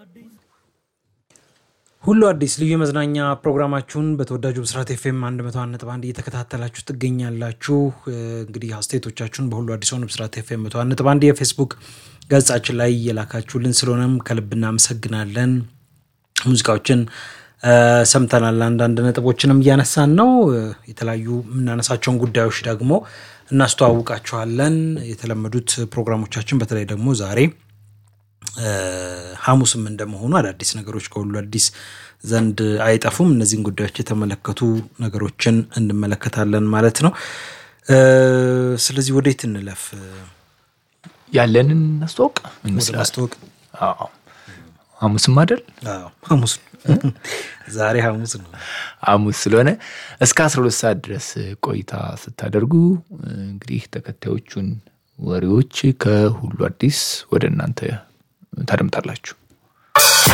ሁሉ አዲስ ልዩ የመዝናኛ ፕሮግራማችሁን በተወዳጁ ብስራት ኤፍኤም 101.1 እየተከታተላችሁ ትገኛላችሁ። እንግዲህ አስተያየቶቻችሁን በሁሉ አዲስ ሆኑ ብስራት ኤፍኤም 101.1 የፌስቡክ ገጻችን ላይ እየላካችሁልን ስለሆነም ከልብ እናመሰግናለን። ሙዚቃዎችን ሰምተናል። አንዳንድ ነጥቦችንም እያነሳን ነው። የተለያዩ የምናነሳቸውን ጉዳዮች ደግሞ እናስተዋውቃችኋለን። የተለመዱት ፕሮግራሞቻችን በተለይ ደግሞ ዛሬ ሐሙስም እንደመሆኑ አዳዲስ ነገሮች ከሁሉ አዲስ ዘንድ አይጠፉም። እነዚህን ጉዳዮች የተመለከቱ ነገሮችን እንመለከታለን ማለት ነው። ስለዚህ ወዴት እንለፍ? ያለንን እናስተዋውቅ ወደ ይመስላል። ማስተዋወቅ አዎ። ሐሙስም አይደል? አዎ፣ ሐሙስ ነው። ዛሬ ሐሙስ ነው። ሐሙስ ስለሆነ እስከ 12 ሰዓት ድረስ ቆይታ ስታደርጉ እንግዲህ ተከታዮቹን ወሬዎች ከሁሉ አዲስ ወደ እናንተ ታደምጣላችሁ።